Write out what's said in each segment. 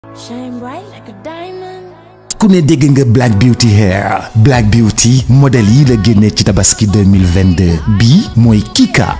Shine bright like a diamond. ku ne dégg nga Black Beauty Hair Black Beauty modèle yi la génnee ci tabaski 2022 bii mooy Kika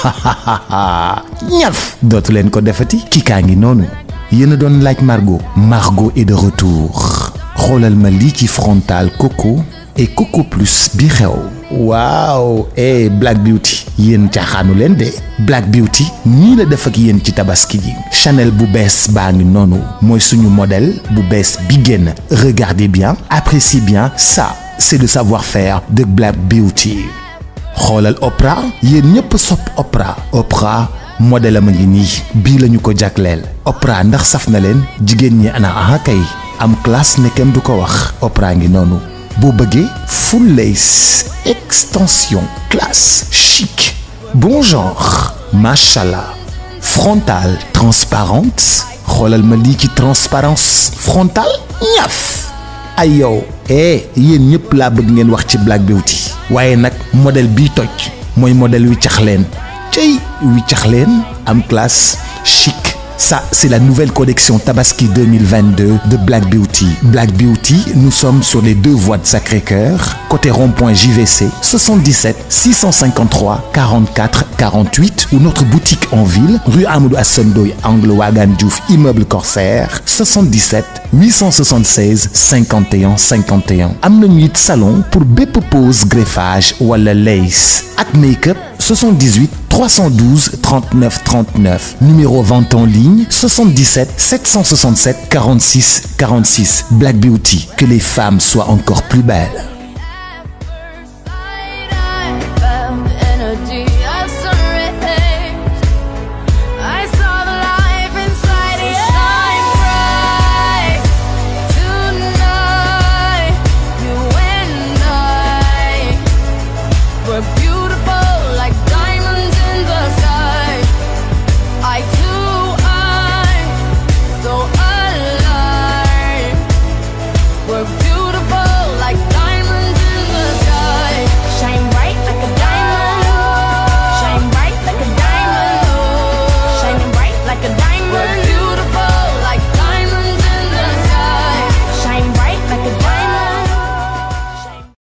ñaf dootu leen ko defati Kika ngi noonu yéen a doon laaj Margot Margot est de retour xoolal ma lii ci frontal coco et coco plus bi xew waaw eh Black Beauty yéen caaxaanu leen de Black Beauty nii la def ak yéen ci tabaski ji Chanel bu bees baa ngi noonu mooy suñu modèle bu bees bi génn regardez bien appréciez bien ça c'est le savoir-faire de Black Beauty xoolal Oprah yéen ñëpp sopp Oprah Oprah modèle am a ngi nii bii lañu ko jagleel Oprah ndax saf na leen jigéen ñi ana aha kay am classe ne kenn du ko wax Oprah ngi noonu boo bëggee full lace extension classe chic bon genre machallah frontale transparente xoolal ma lii ci transparence frontale ñaf ay yow eh yéen ñëpp laa bëgg ngeen wax ci Black Beauty waaye nag modèle bii toj mooy modèle wi cax leen cey wi cax leen am classe chic Ça, c'est la nouvelle collection Tabaski 2022 de Black Beauty. Black Beauty, nous sommes sur les deux voies de Sacré-Cœur, côté rond-point JVC, 77 653 44 48 ou notre boutique en ville, rue Amadou Assondoy, angle Wagan Diouf, immeuble Corsaire, 77 876 51 51. am nañu it salon pour bépp pose greffage wala lace ak make-up 78 312 39 39 numéro vente en ligne 77 767 46 46 Black Beauty que les femmes soient encore plus belles